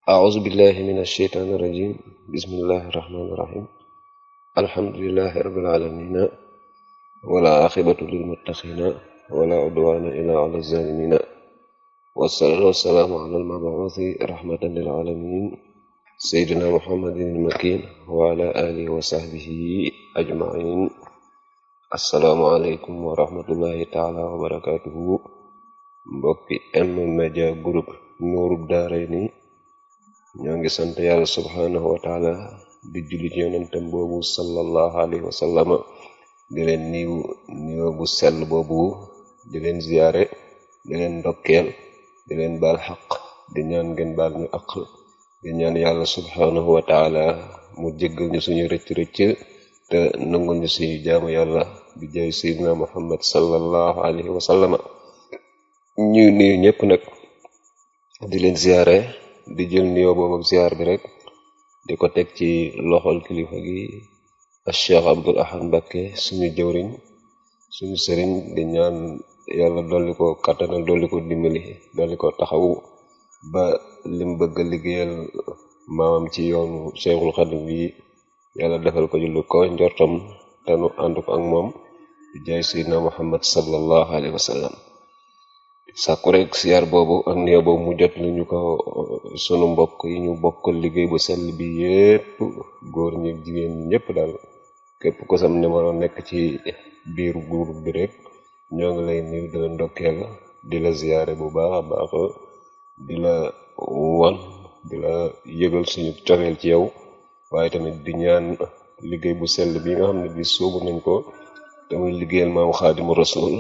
أعوذ بالله من الشيطان الرجيم بسم الله الرحمن الرحيم الحمد لله رب العالمين ولا عاقبة للمتقين ولا عدوان إلا على الظالمين والصلاة والسلام على المبعوث رحمة للعالمين سيدنا محمد المكين وعلى آله وصحبه أجمعين السلام عليكم ورحمة الله تعالى وبركاته mbokki M-Media Group nuurub daarayni ñoo ngi sant yàlla subhanahu wa taala di julli ci yonentam boobu sallallahu alayhi wa sallama di leen niiw niiw bu sell boobu di leen ziyaare di leen ndokkeel di leen baal xaq di ñaan ngeen baal ñu aq di ñaan yàlla subhanahu wa taala mu jéggal ñu suñu rëcc-rëcc te nangul ñu suñu jaamu yàlla bi jaay sayyidina muhammad sallallahu alayhi wa sallama ñuy nuyu ñëpp nag di leen ziyaare di jël nuyoo boobu ak ziyaar bi rek di ko teg ci loxol kilifa gi ak Cheikh Abdul Ahad Mbakke suñu jëwriñ suñu sëriñ di ñaan yàlla dolli ko kattanal dolli ko dimbali dolli ko taxawu ba lim bëgg a liggéeyal maamam ci yoonu Cheikhul Xadim bi yàlla defal ko ci lu ko njortam te nu ànd ko ak moom di jaay Seydina Muhammad sallallahu alayhi wa sallam sàkku rek siyaar boobu ak nuyoo boobu mu jot lu ñu ko sunu mbokk yi ñu bokkal liggéey bu sell bi yépp góor ñi jigéen ñi ñëpp daal képp ko sam numéro nekk ci biir groupe bi rek ñoo ngi lay nuyu di la ndokkeel di la ziyaare bu baax a baax di la wan di la yëgal suñu cofeel ci yow waaye tamit di ñaan liggéey bu sell bi nga xam ne bi sóobu nañ ko te muy liggéeyal maam xaadimu rasul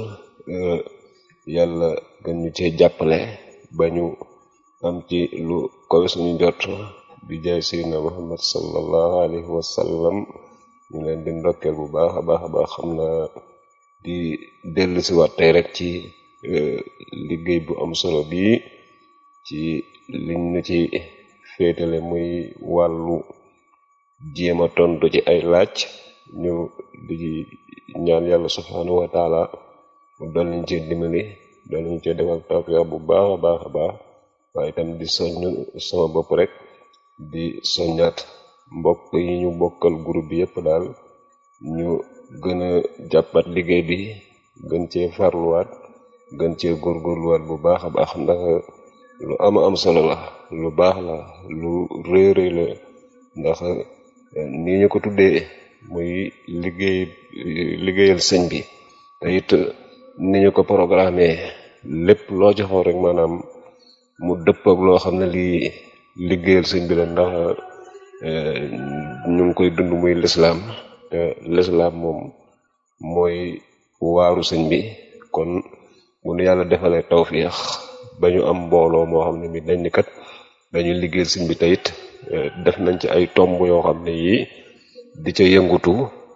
yàlla gën ñu cee jàppale ba ñu am ci lu kowe suñu jot bi jaay sayyidina muhammad sallallahu alayhi wa sallam ñu leen di ndokkeel bu baax a baax a baax xam naa di dellu si waat tey rek ci liggéey bu am solo bi ci liñ ñu ci féetale muy wàllu jéem a tontu ci ay laaj ñu di ñaan yàlla subhanahu wa taala mu dool ñu ci dimbali dool ñu ci defal tawfiq bu baax a baax a baax waaye itam di soññ sama bopp rek di soññaat mbokk yi ñu bokkal groupe bi yépp daal ñu gën a jàppat liggéey bi gën cee farluwaat gën cee góorgóorluwaat bu baax a baax ndax lu ama am solo la lu baax la lu rëy rëy la ndax nii ñu ko tuddee muy liggéey liggéeyal sëñ bi te it ni ñu ko programmé lépp loo ci xool rek maanaam mu dëpp ak loo xam ne lii liggéeyal sëñ bi la ndax ñu ngi koy dund muy lislaam te lislaam moom mooy waaru sëñ bi kon bu nu yàlla defalee tawfiix ba ñu am mbooloo moo xam ne mi dañ ni kat dañuy liggéeyal sëñ bi te it def nañ ci ay tomb yoo xam ne yii di ca yëngutu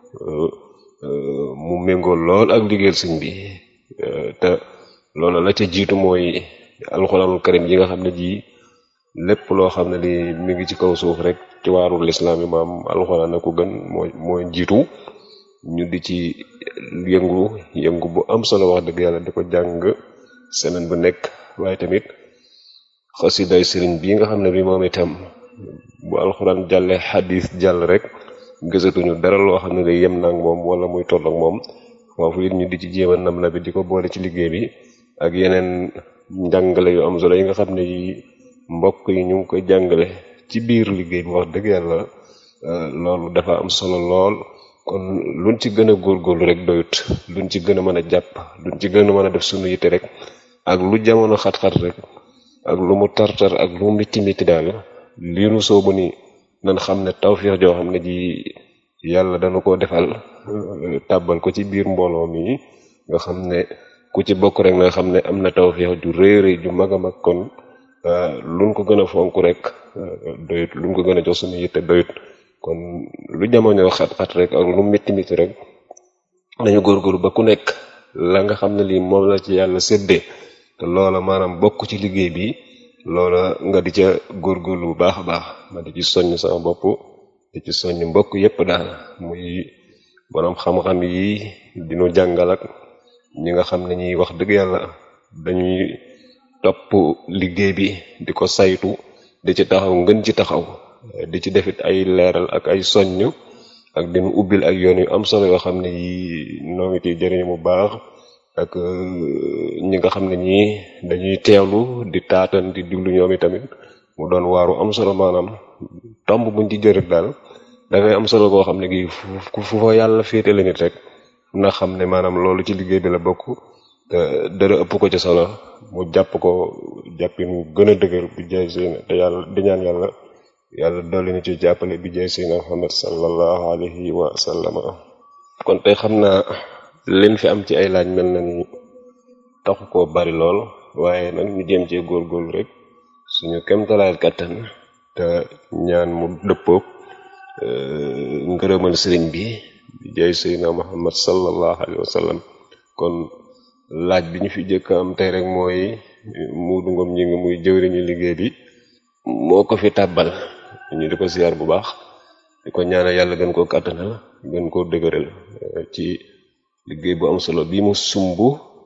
mu méngool lool ak liggéeyal sëñ bi te loolu la ca jiitu mooy alxuraanul karim yi nga xam ne ji lépp loo xam ne li mi ngi ci kaw suuf rek ci waaru lislaam yi maam alxuraan a ko gën mooy mooy jiitu ñu di ci yëngu yëngu bu am solo wax dëgg yàlla di ko jàng semaine bu nekk waaye tamit xasiday sëriñ bi nga xam ne bi moom itam bu alxuraan jàllee xadis jàll rek gësatuñu dara loo xam ne day yem nag moom wala muy toll ak moom foofu it ñu di ci jéem a nam na bi di ko boole ci liggéey bi ak yeneen njàngale yu am solo yi nga xam ne yi mbokk yi ñu ngi koy jàngale ci biir liggéey bi wax dëgg yàlla loolu dafa am solo lool kon luñ ci gën a góorgóorlu rek doyut luñ ci gën a mën a jàpp luñ ci gën a mën a def suñu yitte rek ak lu jamono xat-xat rek ak lu mu tartar ak lu mu mitti mitti daal lii nu soobu ni nan xam ne tawfiix joo xam ne ji yàlla dana ko defal tàbbal ko ci biir mbooloo mi nga xam ne ku ci bokk rek nga xam ne am na tawfiix ju rëy rëy ju mag a mag kon luñ ko gën a fonk rek doyut luñ ko gën a jox suñu yitte doyut kon lu jamono xat-xat rek ak lu mitti mitti rek dañu góorgóorlu ba ku nekk la nga xam ne lii moom la ci yàlla séddee te loola maanaam bokk ci liggéey bi loola nga di ca góorgóorlu bu baax a baax ma di ci soññ sama bopp di ci soññ mbokk yépp daal muy boroom xam-xam yi dinu jàngal ak ñi nga xam ne ñuy wax dëgg yàlla dañuy topp liggéey bi di ko saytu di ci taxaw ngën ci taxaw di ci defit ay leeral ak ay soññ ak dinu ubbil ak yoon yu am solo yoo xam ne yi noo ngi ciy jëriñu bu baax ak ñi nga xam ne ñii dañuy teewlu di taatan di diglu ñoom tamit mu doon waaru am solo maanaam tomb buñ ci jërit daal dafay am solo koo xam ne gi fu fu fa yàlla féetale nit rek na xam ne maanaam loolu ci liggéey bi la bokk te dara ëpp ko ci solo mu jàpp ko jàppin mu gën a dëgër bi jaay seen te yàlla di ñaan yàlla yàlla dolli na ci jàppale bi jaay seen Muhammad sallallahu alayhi wa sallama kon tey xam naa leen fi am ci ay laaj mel na ni taxu koo bari lool waaye nag ñu jéem cee góorgóorlu rek suñu kemtalaayal kàttan te ñaan mu dëppoog ngërëmal sëriñ bi bi jaay seyna muhammad sallallahu alayhi wa sallam kon laaj bi ñu fi jëkk am tey rek mooy muudu ngom ñi ngi muy jëwriñu liggéey bi moo ko fi tàbbal ñu di ko ziar bu baax di ko ñaanal yàlla gën koo kàttanal gën koo dëgëral ci liggéey bu am solo bi mu sumb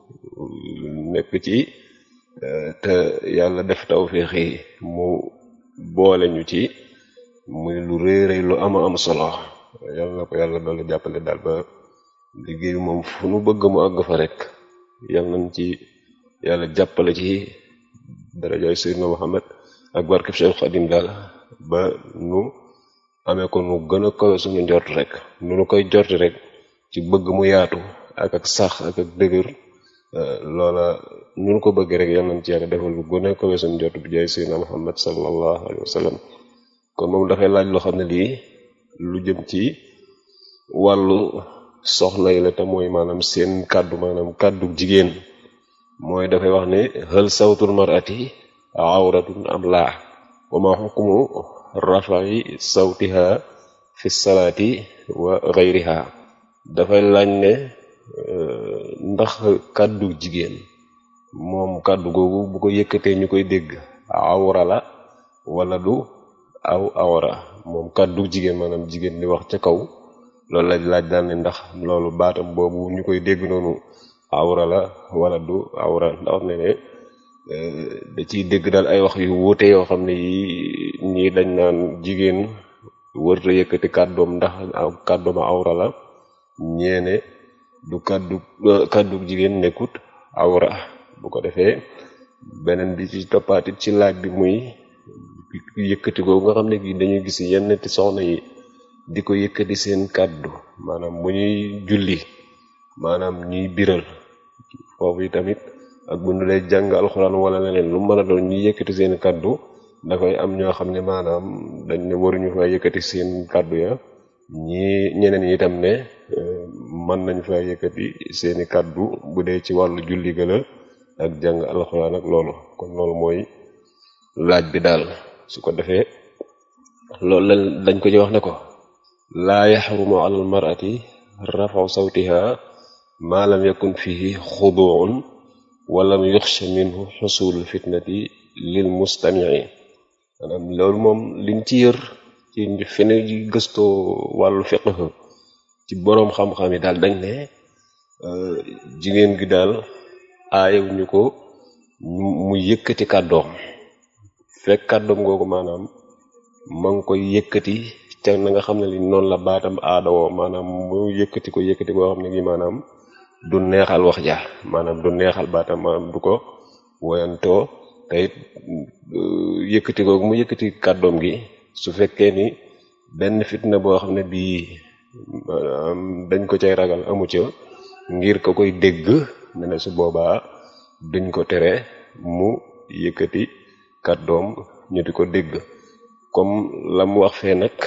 nekk ci te yàlla def tawféex yi mu boole ñu ci muy lu réeréy lu ama am solo yàlla na ko yàlla doole jàppale daal ba liggéey bi moom fu nu bëgg mu àgg fa rek yàlla nañ ci yàlla jàppale ci darajaay Seydina Muhammad ak barkeb Cheikh Xadim daal ba nu amee ko nu gën a kawe suñu njort rek nu nu koy jorti rek ci bëgg mu yaatu ak ak sax ak ak dëgër loola nu nu ko bëgg rek yàlla nañ ci yàlla defal lu gën a kawe suñu njort bi jaay Seydina Muhammad sallallahu alayhi wa sallam kon moom dafay laaj loo xam ne lii lu jëm ci wàllu soxna yi la te mooy maanaam seen kàddu maanaam kàddu jigéen mooy dafay wax ne hal sawtul mar'ati awratun am laa wa ma hukmu rafa'i sawtiha fi salaati wa ghayriha dafay laaj ne ndax kàddu jigéen moom kàddu googu bu ko yëkkatee ñu koy dégg awra la wala du aw awra moom kàddu jigéen maanaam jigéen di wax ca kaw loolu laaj laaj daal ne ndax loolu baatam boobu ñu koy dégg noonu awra la wala du awra ndax ne ne da ciy dégg daal ay wax yu wuute yoo xam ne yi ñii dañ naan jigéen wërta yëkkati kàddoom ndax kàddoom awra la ñeene du kàddu kàddu jigéen nekkut awra bu ko defee beneen bi ci toppaatit ci laaj bi muy yëkkati ko nga xam ne gi dañuy gis yenn ti soxna yi di ko yëkkati seen kàddu maanaam bu ñuy julli maanaam ñuy biral foofu yi tamit ak bu ñu lay jàng alxuraan wala leneen lu mën a doon ñuy yëkkati seen kàddu dafay am ñoo xam ne maanaam dañ ne waruñu fa yëkkati seen kàddu ya ñi ñeneen ñi itam ne mën nañ fa yëkkati seeni kàddu bu dee ci wàllu julli ga la ak jàng alxuraan ak loolu kon loolu mooy laaj bi daal su ko defee loolu la dañ ko ci wax ne ko laa yaxrumu ala almarati rafaw sawtiha ma lam yakun fihi xuduun walam yuxsha minhu xusulul fitnati lil mustamii maanaam loolu moom liñ ci yër ci fene gëstoo wàllu fiqh ci boroom xam-xam yi daal dañ ne jigéen gi daal aayew ñu ko mu yëkkati kàddoom fekk kàddoom googu maanaam ma ngi koy yëkkati ca na nga xam ne li noonu la baatam aadawoo maanaam mu yëkkati ko yëkkati koo xam ne gi maanaam du neexal wax ja maanaam du neexal baatam maanaam du ko woyantoo te it yëkkati googu mu yëkkati kàddoom gi su fekkee ni benn fitna boo xam ne bii maanaam dañ ko cay ragal amu ca ngir ko koy dégg ne ne su boobaa duñ ko tere mu yëkkati kàddoom ñu di ko dégg comme la mu wax fee nag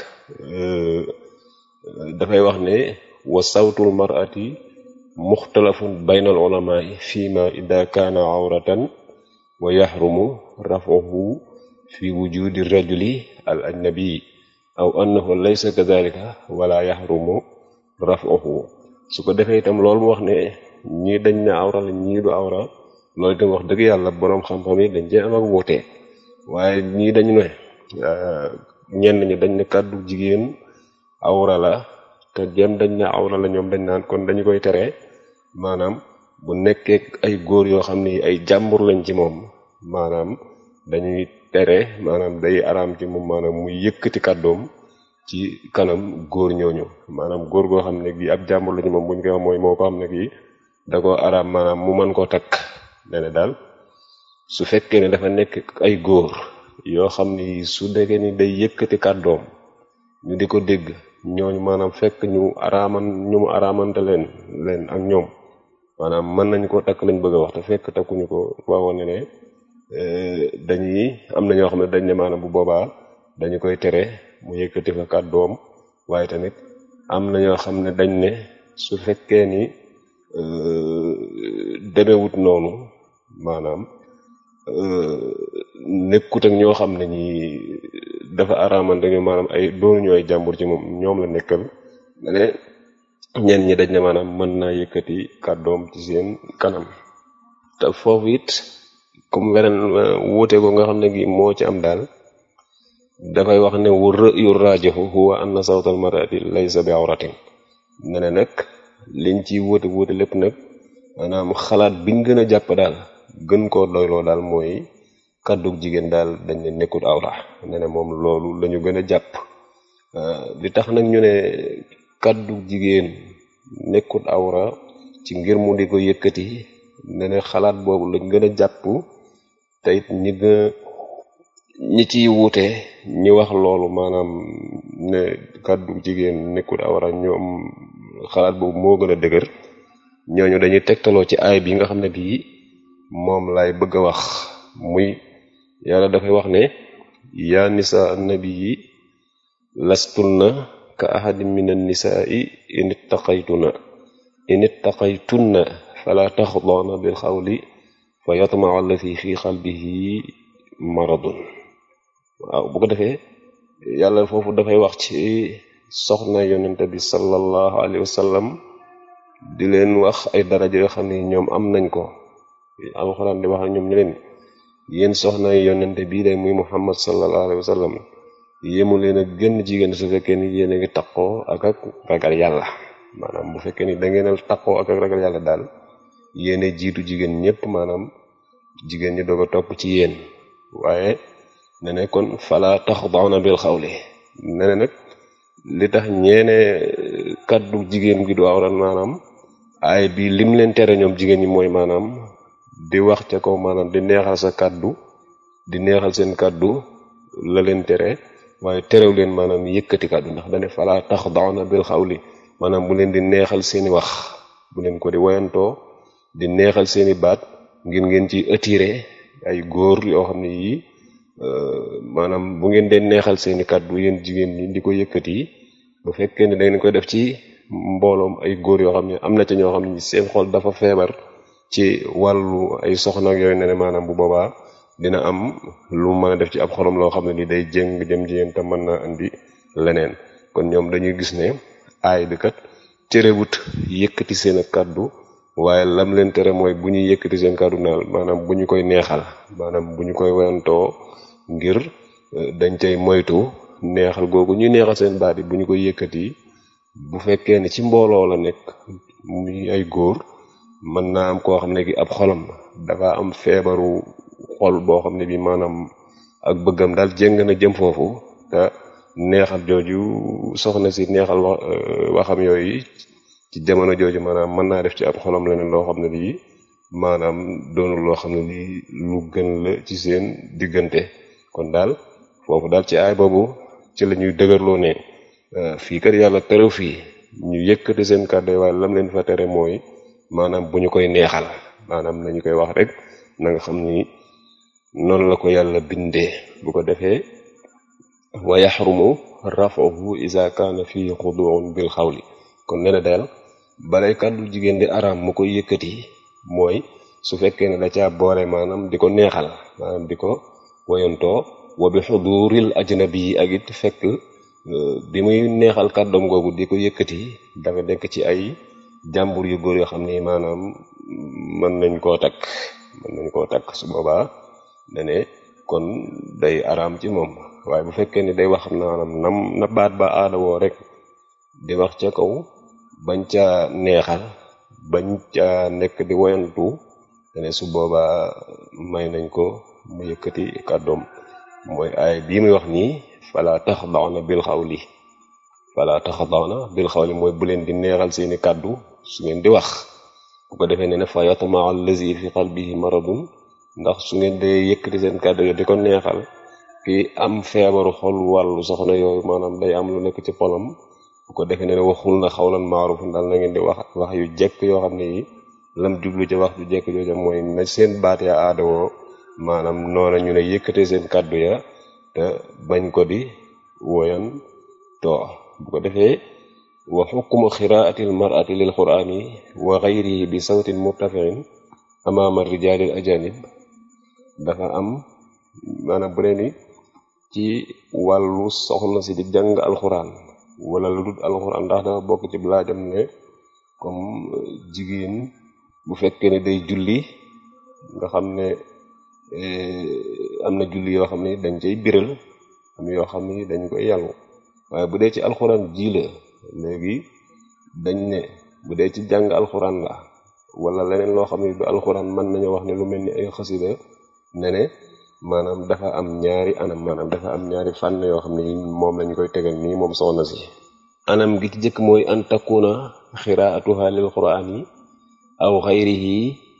dafay wax ne wa sawtul mar'ati muxtalafun baynal ulamaai fima ida kaana awratan wa yaxrumu rafuhu fi wujudi rajuli al ajnabi aw annahu laysa kadalika wala yaxrumu rafuhu su ko defee itam loolu mu wax ne ñii dañ ne awra la ñii du awra loolu itam wax dëgg yàlla boroom xam-xam yi dañ cee am ak wuute waaye ñii dañu ne ñenn ñi dañ ne kàddu jigéen awra la te jëm dañ ne awra la ñoom dañ naan kon dañu koy tere maanaam bu nekkee ay góor yoo xam ni ay jàmbur lañ ci moom maanaam dañuy tere maanaam day araam ci moom maanaam muy yëkkati kàddoom ci kanam góor ñooñu maanaam góor goo xam ne gi ab jàmbur la ñu moom bu ñu koy wax mooy moo ko xam ne gi da ko araam maanaam mu mën koo takk ne daal su fekkee ne dafa nekk ay góor yoo xam ni su dekkee ni day yëkkati kàddoom ñu di ko dégg ñooñu maanaam fekk ñu araaman ñu mu araamante leen leen ak ñoom maanaam mën nañ koo takk lañ bëgg a wax te fekk takkuñu ko waawoon ne ne dañuy am na ñoo xam ne dañ ne maanaam bu boobaa dañu koy tere mu yëkkati fa kàddoom waaye tamit am na ñoo xam ne dañ ne su fekkee ni demewut noonu maanaam nekkut ak ñoo xam ne ñi dafa araaman dañu maanaam ay doonu ñooy jàmbur ci moom ñoom la nekkal ne ñenn ñi dañ ne maanaam mën naa yëkkati kàddoom ci seen kanam te foofu it comme weneen wuute ko nga xam ne gi moo ci am daal dafay wax ne wu rëyu rajoxu huwa anna sawtal marati laysa bi awratin ne ne nag liñ ci wuute wuute lépp nag maanaam xalaat biñ gën a jàpp daal gën koo doyloo daal mooy kàddug jigéen daal dañ ne nekkut awra ne ne moom loolu lañu gën a jàpp li tax nag ñu ne kàddug jigéen nekkut awra ci ngir mu di ko yëkkati ne ne xalaat boobu lañ gën a jàpp te it ñi gën ñi ciy wuute ñi wax loolu maanaam ne kàddug jigéen nekkut awra ñoom xalaat boobu moo gën a dëgër ñooñu dañuy tegtaloo ci aay bi nga xam ne bii moom lay bëgg a wax muy yàlla dafay wax ne yaa nisa annabi yi lastunna ka ahadin min annisaai in ittaqaytuna in ittaqaytunna fala taxdana bil xawli fa yatmaa allati fi qalbihi maradun waaw bu ko defee yàlla foofu dafay wax ci soxna yonente bi sallallahu alayhi wa sallam di leen wax ay daraja yoo xam ne ñoom am nañ ko alxuraan di wax ak ñoom ñu leen yéen soxna yonente bii de muy muhammad sallallahu alayhi wa sallam yéemu leen a gën jigéen su fekkee ni yéen a ngi taqoo ak ak ragal yàlla maanaam bu fekkee ni da ngeen a taqoo ak ak ragal yàlla daal yéen jiitu jigéen ñëpp maanaam jigéen ñi doog a topp ci yéen waaye ne ne kon fala taxda'na bil xawli ne ne nag li tax ñeene kaddu jigéen gi du awran maanaam aay bi lim leen tere ñoom jigéen ñi mooy maanaam di wax ca kaw maanaam di neexal sa kaddu di neexal seen kaddu la leen tere waaye terew leen maanaam yëkkati kaddu ndax dane fala taxda'na bil xawli maanaam bu leen di neexal seeni wax bu leen ko di woyantoo di neexal seeni baat ngir ngeen ci attiré ay góor yoo xam ne yii maanaam bu ngeen dee neexal seeni kàddu yéen jigéen ñi di ko yëkkati bu fekkee ne dangeen koy def ci mbooloom ay góor yoo xam ne am na ci ñoo xam ne seen xol dafa feebar ci wàllu ay soxna ak yooyu ne ne maanaam bu boobaa dina am lu mën a def ci ab xolam loo xam ne ni day jéng jëm ci yéen te mën naa indi leneen kon ñoom dañuy gis ne aay bi kat terewut yëkkati seen kàddu waaye lam leen tere mooy bu ñuy yëkkati seen kàddu naal maanaam bu ñu koy neexal maanaam bu ñu koy wayantoo ngir dañ cay moytu neexal googu ñuy neexal seen baat yi bu ñu koy yëkkati bu fekkee ne ci mbooloo la nekk muy ay góor mën naa am koo xam ne gi ab xolam dafa am feebaru xol boo xam ne bi maanaam ak bëggam daal jéng na jëm foofu te neexal jooju soxna si neexal wax waxam yooyu ci jamono jooju maanaam mën naa def ci ab xolam leneen loo xam ne lii maanaam doonul loo xam ne lii lu gën la ci seen diggante kon daal foofu daal ci aay boobu ci la ñuy dëgërloo ne fii kat yàlla terew fii ñu yëkkati seen kàddu waaye lam leen fa tere mooy maanaam bu ñu koy neexal maanaam nañu koy wax rek na nga xam ni noonu la ko yàlla bindee bu ko defee wa yaxrumu rafahu isa kaana fii xuduun bil xawli kon nee na daal balay kàddu jigéen di araam mu koy yëkkati mooy su fekkee ne da caa boole maanaam di ko neexal maanaam di ko woyantoo wa bi xuduril ajnabi yi ak it fekk bi muy neexal kàddoom googu di ko yëkkati dafa nekk ci ay jàmbur yu góor yoo xam ne maanaam mën nañ koo takk mën nañ koo takk su boobaa dane kon day araam ci moom waaye bu fekkee ni day wax maanaam nam na baat ba aada woo rek di wax ca kaw bañ ca neexal bañ ca nekk di woyantu dane su boobaa may nañ ko mu yëkkati kàddoom mooy aay bii muy wax nii fala taxda'na bil xawli fala taxda'na bil xawli mooy bu leen di neexal seeni kàddu su ngeen di wax bu ko defee ne ne fa yatma'a allazi fi qalbihi maradun ndax su ngeen dee yëkkati seen kàddu yo di ko neexal ki am feebaru xol wàllu soxna yooyu maanaam day am lu nekk ci xolam bu ko defee ne ne waxul na xawlan maaruf daal na ngeen di wax wax yu jekk yoo xam ne yi lam jublu ci wax ju jekk jooja mooy na seen baat ya aadawoo maanaam noona ñu ne yëkkatee seen kàddu ya te bañ ko di woyan to bu ko defee wa xukmu xiraati l marati lil qurani wa gayrihi bi sawtin murtafiin amaama rijalil ajanib dafa am maanaam bu ne ni ci wàllu soxna si di jàng alxuraan wala lu dul alxuraan ndax dafa bokk ci laajam ne comme jigéen bu fekkee ne day julli nga xam ne am na julli yoo xam ne dañ cay biral am yoo xam ne dañ koy yàllu waaye bu dee ci alxuraan ji la léegi dañ ne bu dee ci jàng alxuraan la wala leneen loo xam ne du alxuraan mën nañu wax ne lu mel ni ay xasida ne ne maanaam dafa am ñaari anam maanaam dafa am ñaari fànn yoo xam ne moom lañ koy tegal nii moom soxna si anam gi ci jëkk mooy an takuna xiraatuha lil qur'ani aw xayrihi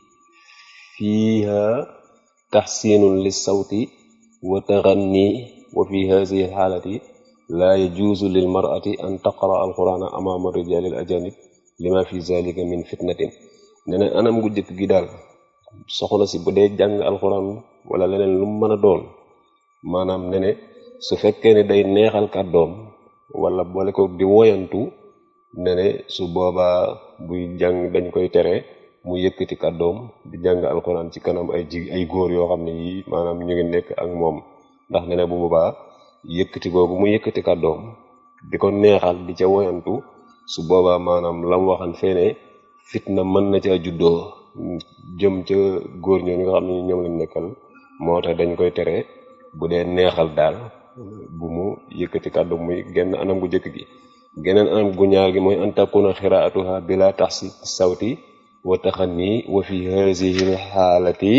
fiiha taxsinun lis sawti wa taxanni wa fi hadihi alxaalati laa yajuuzu lil mar'ati an taqra alqur'ana amaama rijali al ajanib lima fi zalika min fitnatin ne ne anam gu jëkk gi daal soxna si bu dee jàng alxuraan wala leneen lu mu mën a doon maanaam ne ne su fekkee ne day neexal kàddoom wala boole ko di woyantu ne ne su boobaa buy jàng dañ koy tere mu yëkkati kàddoom di jàng alxuraan ci kanam ay ji ay góor yoo xam ne yi maanaam ñu ngi nekk ak moom ndax ne ne bu boobaa yëkkati googu mu yëkkati kàddoom di ko neexal di ca woyantu su boobaa maanaam lam waxan feene fitna mën na caa juddoo jëm ca góor ñoo ñi nga xam ne ñoom lañ nekkal moo tax dañ koy tere bu dee neexal daal bu mu yëkkati kàddu muy genn anam gu jëkk gi geneen anam gu ñaar gi mooy an takuna xiraatuha bila taxsi sawti wa taxanni wa fi hazihi lxaalati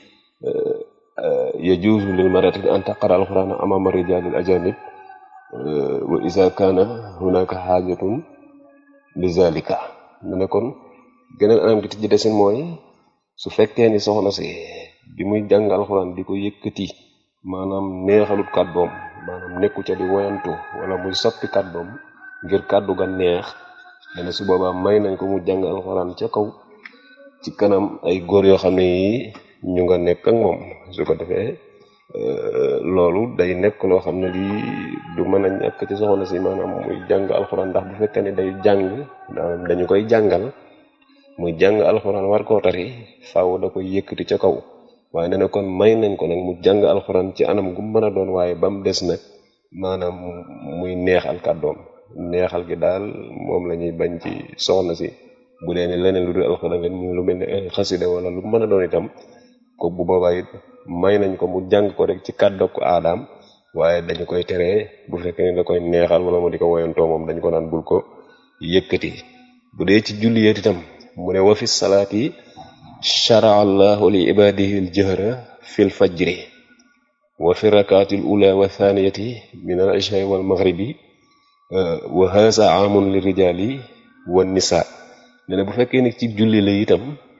yajuuzu lil marati an taqara alqurana amama rijalil ajanib wa isa kana hunaka xaajatun li zalika mu ne kon geneen anam gi ci desin mooy su fekkee ni soxna si bi muy jàng alxuraan di ko yëkkati maanaam neexalut kàddoom maanaam nekku ca di woyantu wala muy soppi kàddoom ngir kàddu ga neex dana su boobaa may nañ ko mu jàng alxuraan ca kaw ci kanam ay góor yoo xam ne yi ñu nga nekk ak moom su ko defee loolu day nekk loo xam ne lii du mën a ñàkk ci soxna si maanaam muy jàng alxuraan ndax bu fekkee ne day jàng dañu koy jàngal muy jàng alxuraan war koo tari faaw da koy yëkkati ca kaw waaye nee na kon may nañ ko nag mu jàng alxuraan ci anam gu mën a doon waaye ba mu des nag maanaam muy neexal kàddoom neexal gi daal moom la ñuy bañ ci soxna si bu dee ne leneen lu dul alxuraan leen mu lu mel ne xasida wala lu mën a doon itam ko bu boobaa it may nañ ko mu jàng ko rek ci kàddu ko aadaam waaye dañu koy teree bu fekkee ne da koy neexal wala mu di ko woyantoo moom dañ ko naan bul ko yëkkati bu dee ci julliyeet itam mu ne wa fi salaati sharaa allahu li ibadihi al jahra fi l fajri wa fi rakaati l ula wa thaniyati min al isha wal maghribi wa haza amun li rijali wa nisa ne bu fekkee ni ci julli la itam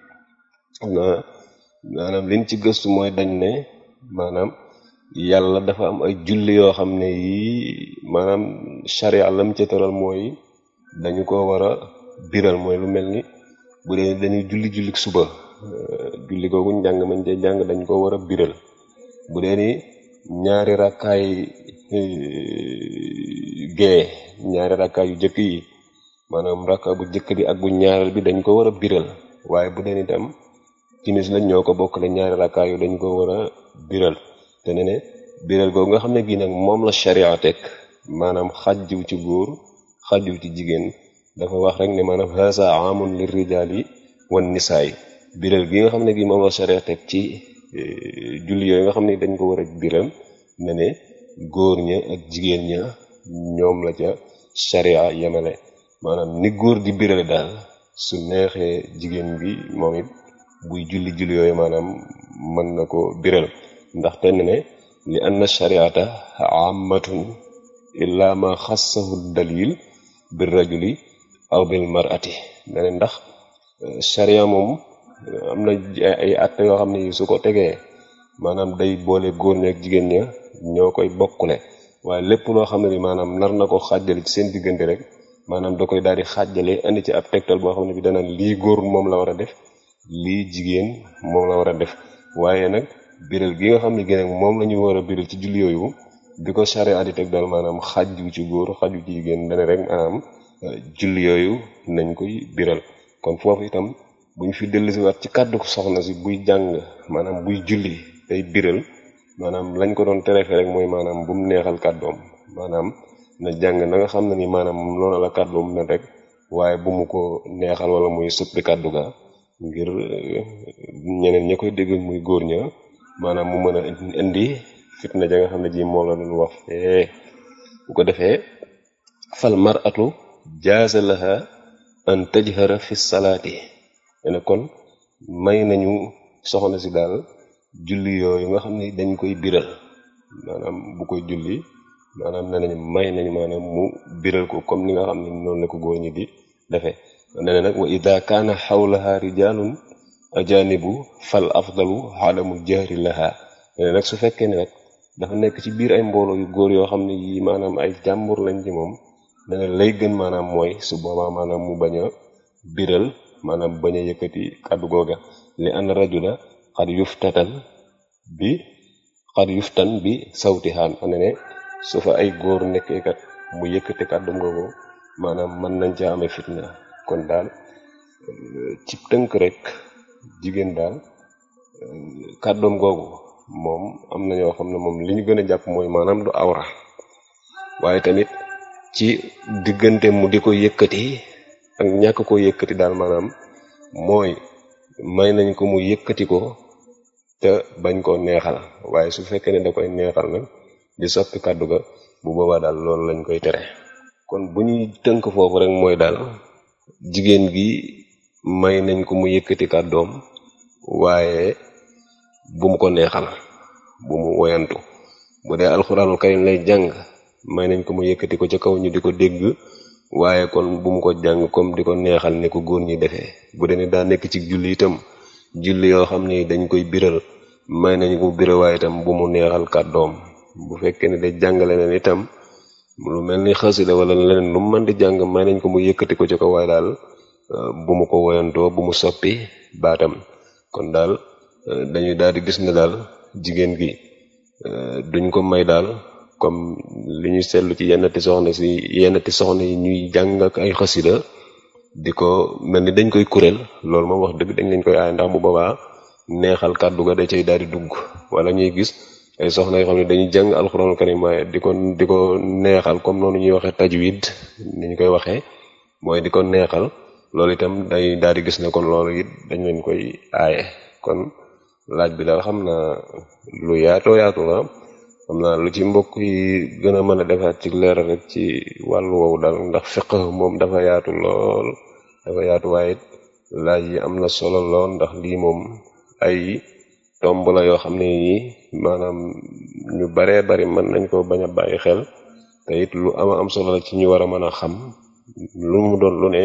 maanaam liñ ci gëstu mooy dañ ne maanaam yàlla dafa am ay julli yoo xam ne yii maanaam sharia lam ca tëral mooy dañu ko war a biral mooy lu mel ni bu dee dañuy julli julli suba julli googu njàng mañ cee jàng dañ ko war a biral bu dee ni ñaari rakkaay gee ñaari rakkaay yu jëkk yi maanaam rakka bu jëkk bi ak bu ñaareel bi dañ ko war a biral waaye bu dee ni tam timis lañ ñoo ko bokkale ñaari rakkaay yu dañ ko war a biral te ne ne biral googu nga xam ne gii nag moom la sharia teg maanaam xajjiw ci góor xajjiw ci jigéen dafa wax rek ne maanaam haasa amun li rijaali wan nisaay biral gi nga xam ne gi moom la sharia teg ci julli yooyu nga xam ne dañ ko war a biral ne ne góor ña ak jigéen ña ñoom la ca sharia yemale maanaam ni góor di birale daal su neexee jigéen bi moom it buy julli julli yooyu maanaam mën na ko biral ndax te ne li anna shariata ammatun illa ma xassahu dalil bir rajuli aw bil mar'ati ne ndax sharia moom am na ay atte yoo xam ne su ko tegee maanaam day boole góor ña ak jigéen ña ñoo koy bokkule waaye lépp loo xam ne ni maanaam nar na ko xàjjale ci seen diggante rek maanaam da koy daal di xàjjale indi ci ab tegtal boo xam ne bi danaan lii góor moom la war a def lii jigéen moom la war a def waaye nag biral gi nga xam ne gi nag moom la ñu war a biral ci julli yooyu bi ko charia di teg daal maanaam xajju ci góor xajju ci jigéen dane rek maanaam julli yooyu nañ koy biral kon foofu itam buñ fi dellusiwaat ci kàddu ko soxna si buy jàng maanaam buy julli day biral maanaam lañ ko doon terefe rek mooy maanaam bu mu neexal kàddoom maanaam na jàng na nga xam ne ni maanaam loolu la kàddoom na rek waaye bu mu ko neexal wala muy suppi kàddu ga ngir ñeneen ña koy dégg muy góor ña maanaam mu mën a indi fitna ja nga xam ne ji moom la doon wax fee bu ko defee fal mar'atu jaaza laha an tajhara fi salaati ne kon may nañu soxna si daal julli yooyu nga xam ne dañ koy biral maanaam bu koy julli maanaam ne nañu may nañu maanaam mu biral ko comme ni nga xam ne noonu la ko góor ñi di defee ne ne nag wa ida kaana xawlaha rijalun ajanibu fal afdalu adamul jahri laha ne nag su fekkee ne nag dafa nekk ci biir ay mbooloo yu góor yoo xam ne yi maanaam ay jàmbur lañ ci moom ne ne lay gën maanaam mooy su boobaa maanaam mu bañ a biral maanaam bañ a yëkkati kàddu googa li an rajula xad yuftatan bi xad yuftan bi sawtihaan ane ne su fa ay góor nekkee kat mu yëkkati kàddum googu maanaam mën nañ ca amee fitna kon daal ci tënk rek jigéen daal kàddoom googu moom am na ñoo xam ne moom li ñu gën a jàpp mooy maanaam du awra waaye tamit ci diggante mu di ko yëkkati ak ñàkk ko yëkkati daal maanaam mooy may nañ ko mu yëkkati ko te bañ koo neexal waaye su fekkee ne da koy neexal nag di soppi kàddu ga bu boobaa daal loolu lañ koy tere kon bu ñuy tënk foofu rek mooy daal jigéen gi may nañ ko mu yëkkati kàddoom waaye bu mu ko neexal bu mu woyantu bu dee alxuraanul karim lay jàng may nañ ko mu yëkkati ko ca kaw ñu di ko dégg waaye kon bu mu ko jàng comme di ko neexal ne ko góor ñi defee bu dee ne daa nekk ci julli itam julli yoo xam ni dañ koy biral may nañ ko biral waaye itam bu mu neexal kàddoom bu fekkee ne day jàngale leen itam lu mel ni xasida wala leneen lu mu mën di jàng may nañ ko mu yëkkati ko ca kaw waaye daal bu mu ko woyantoo bu mu soppi baatam kon daal dañuy daal di gis ne daal jigéen gi duñ ko may daal comme li ñu seetlu ci yennati soxna si yennati soxna yi ñuy jàng ak ay xasida di ko mel ni dañ koy kuréel loolu moom wax dëgg dañ leen koy aay ndax bu boobaa neexal kàddu ga da cay daal di dugg wala ñuy gis ay soxna yoo xam ne dañuy jàng alxuraanul karim waaye di ko di ko neexal comme noonu ñuy waxee tajwid ni ñu koy waxee mooy di ko neexal loolu itam day daal di gis ne kon loolu it dañ leen koy aaye kon laaj bi daal xam naa lu yaatoo yaatu la xam naa lu ci mbokk yi gën a mën a defaat ci leeral rek ci wàllu woowu daal ndax fiq moom dafa yaatu lool dafa yaatu waaye it laaj yi am na solo lool ndax lii moom ay tomb la yoo xam ne yi maanaam ñu baree bari mën nañ ko bañ a bàyyi xel te it lu ama am solo la ci ñu war a mën a xam lu mu doon lu ne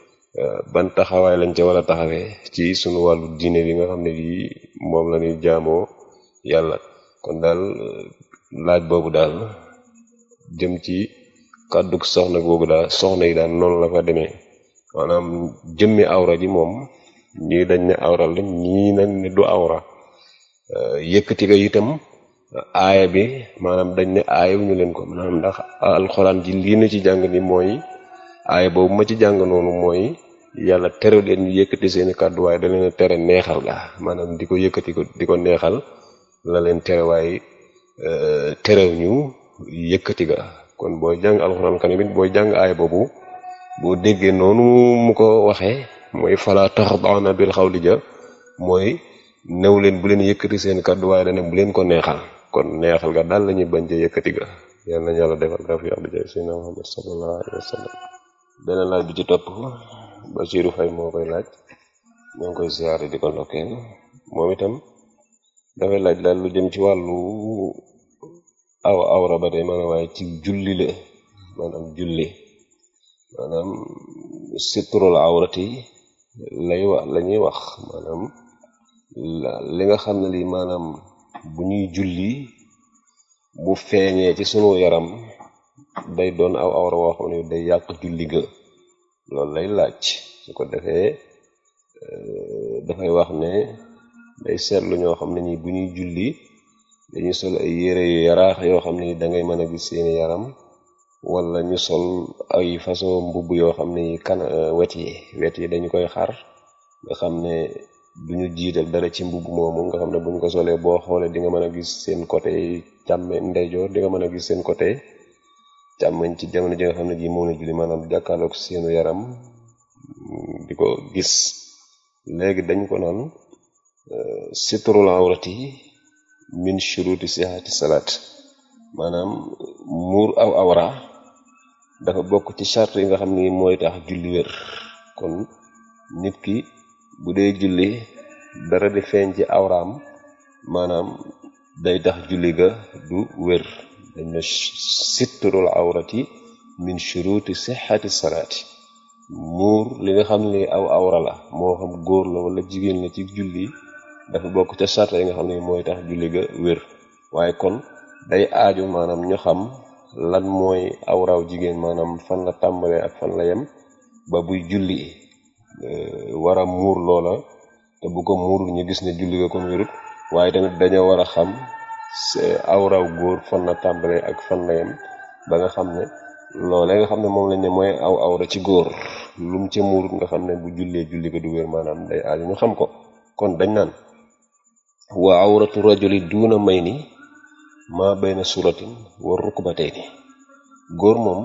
ban taxawaay lañ ca war a taxawee ci sunu wàllu diine bi nga xam ne bii moom la ñuy jaamoo yàlla kon daal laaj boobu daal jëm ci kàddug soxna googu daal soxna yi daal noonu la fa demee maanaam jëmmi awra ji moom ñii dañ ne awra la ñii nag ne du awra yëkkati ko itam aaya bi maanaam dañ ne aayewuñu leen ko maanaam ndax alxuraan ji lii nu ci jàng ni mooy aaya boobu ma ci jàng noonu mooy yàlla tere leen ñu yëkkati seeni kàddu waaye da leen tere neexal ga maanaam di ko yëkkati ko di ko neexal la leen tere waaye terew ñu yëkkati ga kon booy jàng alxuraan kan it booy jàng aaya boobu boo déggee noonu mu ko waxee mooy fala taxda'na bil xawli ja mooy new leen bu leen yëkkati seen kàddu waaye dane bu leen ko neexal kon neexal ga daal la ñuy bañ ca yëkkati ga yal nañu yàlla defal tawfiq bi jaay sayyidina Muhammad sallallahu alayhi wa sallam beneen laaj bi ci topp Basiru Fay moo koy laaj ñoo ngi koy siyaare di ko ndokkeel moom itam dafay laaj daal lu jëm ci wàllu aw awra ba tey maanaam waaye ci julli la maanaam julli maanaam sitrul awrati lay wax la ñuy wax maanaam li nga xam ne lii maanaam bu ñuy julli bu feeñee ci sunu yaram day doon aw awra woo xam ne day yàq julli ga loolu lay laaj su ko defee dafay wax ne day seetlu ñoo xam ne ñi bu ñuy julli dañuy sol ay yére yu yaraax yoo xam ne da ngay mën a gis seeni yaram wala ñu sol ay façon mbubb yoo xam ne kan wet yi wet yi dañu koy xar nga xam ne duñu jiital dara ci mbubb moomu nga xam ne buñ ko solee boo xoolee di nga mën a gis seen côté càmme ndeyjoor di nga mën a gis seen côté càmmeñ ci jamono ji nga xam ne ji moom la julli maanaam jàkkaarloog seenu yaram di ko gis léegi dañ ko naan sitrul awrati min shuruti sihati salaat maanaam muur aw awra dafa bokk ci charte yi nga xam ni mooy tax julli wér kon nit ki bu dee julli dara di feeñ ci awraam maanaam day tax julli ga du wér dañ na sitrul awrati min shuruti sihati salaati muur li nga xam ne aw awra la moo xam góor la wala jigéen la ci julli dafa bokk ca charte yi nga xam ne mooy tax julli ga wér waaye kon day aaju maanaam ñu xam lan mooy awraw jigéen maanaam fan la tàmbalee ak fan la yem ba buy julli war a muur loola te bu ko muurul ñu gis ne julli ga kon wérut waaye tamit dañoo war a xam awraw góor fan la tàmbalee ak fan la yem ba nga xam ne loolee nga xam ne moom lañ ne mooy aw awra ci góor lum ca muurut nga xam ne bu jullee julli ga du wér maanaam day aaju ñu xam ko kon dañ naan wa awratu rajuli duuna may ni ma bayna suratin wa rukbatayni góor moom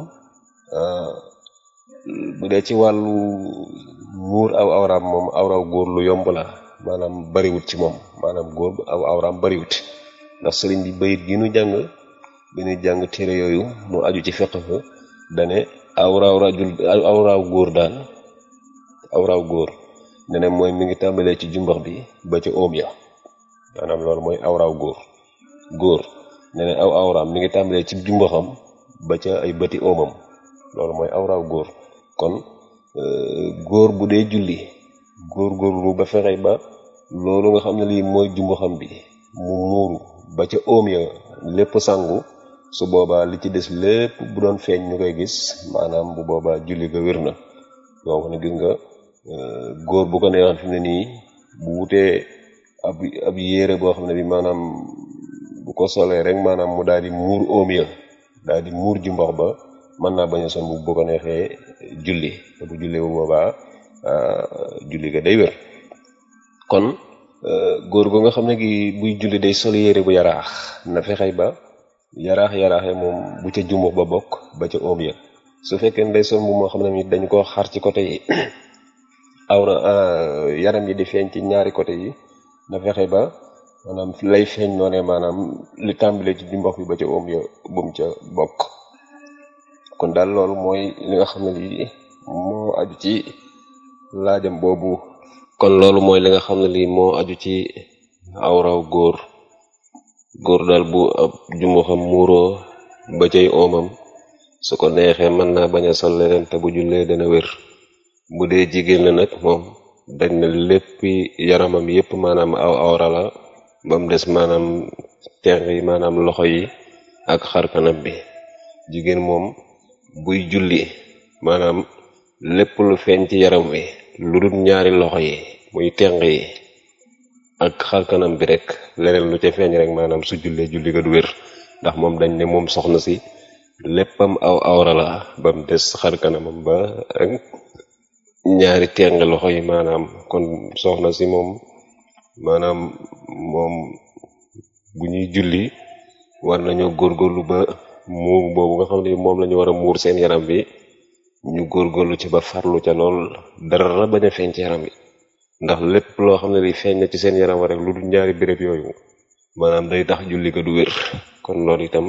bu dee ci wàllu muur aw awraam moom awraw góor lu yomb la maanaam bariwut ci moom maanaam góor aw awraam bariwut ndax sëriñ bi bayit gi nu jàng bi nu jàng téere yooyu mu aju ci fiqh dane awraw rajul awraw góor daal awraw góor ne ne mooy mi ngi tàmbalee ci jumbax bi ba ca óom ya maanaam loolu mooy awraw góor góor ne ne aw awraam mi ngi tàmbalee ci jumbaxam ba ca ay bëti óomam loolu mooy awraw góor kon góor bu dee julli góor góorlu ba fexe ba loolu nga xam ne lii mooy jumbaxam bi mu muuru ba ca óom ya lépp sangu su boobaa li ci des lépp bu doon feeñ ñu koy gis maanaam bu boobaa julli ga wér na yoo xam ne gis nga góor bu ko neexal fi ne nii bu wutee ab ab yére boo xam ne bi maanaam bu ko solee rek maanaam mu daal di muur óom ya daal di muur jumbax ba mën naa bañ a son bu bu ko neexee julli te bu julli bu boobaa julli ga day wér kon góor gu nga xam ne gi buy julli day sol yére bu yaraax na fexey ba yaraax yaraaxe moom bu ca jumbax ba bokk ba ca óom ya su fekkee ne day sol bu moo xam ne mi dañ koo xar ci côté yi awra yaram yi di feeñ ci ñaari côté yi na fexe ba maanaam lay feeñ noonee maanaam li tàmbalee ci jumbax bi ba ca óom ya bum ca bokk kon daal loolu mooy li nga xam ne lii moo aju ci laajam boobu kon loolu mooy li nga xam ne lii moo aju ci awraw góor góor daal bu ab jumbaxam muuroo ba cay óomam su ko neexee mën naa bañ a sol leneen te bu jullee dana wér bu dee jigéen la nag moom dañ na léppi yaramam yépp maanaam aw awra la ba mu des maanaam tenq yi maanaam loxo yi ak xarkanam bi jigéen moom buy julli maanaam lépp lu feeñ ci yaram wi lu dul ñaari loxo yi muy tenq yi ak xarkanam bi rek leneen lu ca feeñ rek maanaam su jullee julli ga du wér ndax moom dañ ne moom soxna si léppam aw awra la ba mu des xarkanamam ba ak ñaari teng loxo yi maanaam kon soxna si moom maanaam moom bu ñuy julli war nañoo góorgóorlu ba muur boobu nga xam ne moom la ñu war a muur seen yaram bi ñu góorgóorlu ci ba farlu ca lool dara bañ a feeñ ci yaram bi ndax lépp loo xam ne li feeñ na ci seen yaram wa rek lu dul ñaari béréb yooyu maanaam day tax julli ga du wér kon loolu itam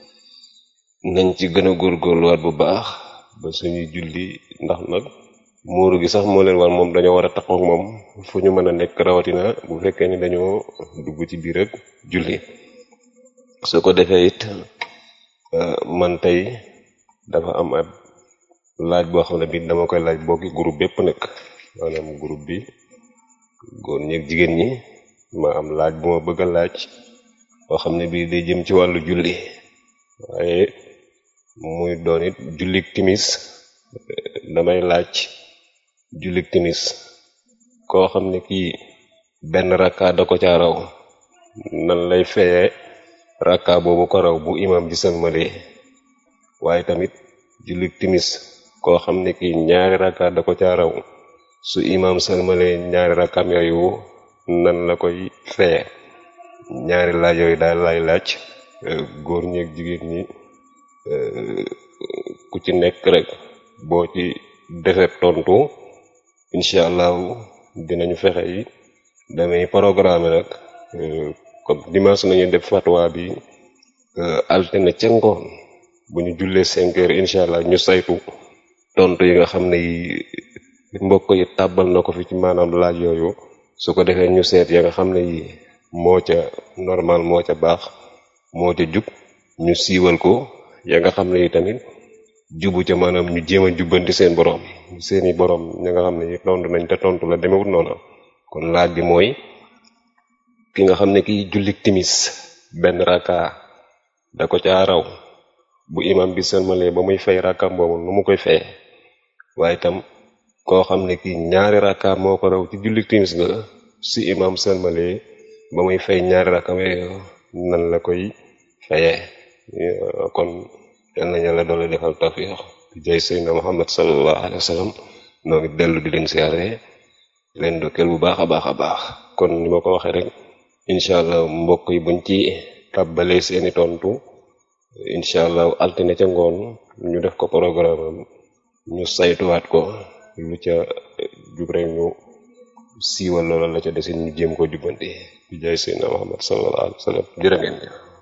nañ ci gën a góorgóorluwaat bu baax ba suñuy julli ndax nag muuru gi sax moo leen war moom dañoo war a taxaw ak moom fu ñu mën a nekk rawatina bu fekkee ni dañoo dugg ci biir ak julli su ko defee it man tey dafa am ab laaj boo xam ne bi dama koy laaj bokki groupe bépp nag maanaam groupe bi góor ñeeg jigéen ñi ma am laaj bu ma bëgg a laaj boo xam ne bii day jëm ci wàllu julli waaye muy doon it jullik timis damay laaj jullik timis koo xam ne kii benn rakka da ko ca raw nan lay feye rakka boobu ko raw bu imam ji sëlmalee waaye tamit jullik timis koo xam ne kii ñaari rakka da ko ca raw su imam sëlmalee ñaari rakkam yooyu nan la koy feye ñaari laaj yooyu daal lay laaj góor ñeeg jigéen ñi ku ci nekk rek boo ci defee tontu incha allahu dinañu fexe yi damay programme nag comme dimanche nañu def fatwa bi altine ca ngoon bu ñu jullee cinq heures incha allah ñu saytu tontu yi nga xam ne yi mbokk yi tàbbal na ko fi ci maanaam laaj yooyu su ko defee ñu seet ya nga xam ne yi moo ca normal moo ca baax moo ca jub ñu siiwal ko ya nga xam ne yi tamit jubu ca maanaam ñu jéem a jubbanti seen borom seeni borom ña nga xam ne yi tontu nañ te tontu la demewut noona kon laaj bi mooy ki nga xam ne ki jullik timis benn rakka da ko caa raw bu imam bi sëlmalee ba muy fay rakkam boobu nu mu koy feye waaye itam koo xam ne kii ñaari rakka moo ko raw ci jullik timis nga si imam sëlmalee ba muy fay ñaari rakkam yooyu nan la koy fayee kon yal na yàlla doole defal tawfiq jay seydna muhammad sallallahu alayhi wa sallam noo ngi dellu di leen siyaare leen dokkeel bu baax a baax a baax kon ni ma ko waxee rek incha allah mbokk yi buñ ci tàbbalee seeni tontu incha allah altine ca ngoon ñu def ko programme am ñu saytuwaat ko lu ca jub rek ñu siiwal loola la ca desin ñu jéem ko jubbanti bi jaay seydna muhammad sallallahu alayhi wa sallam jërë ngeen jëf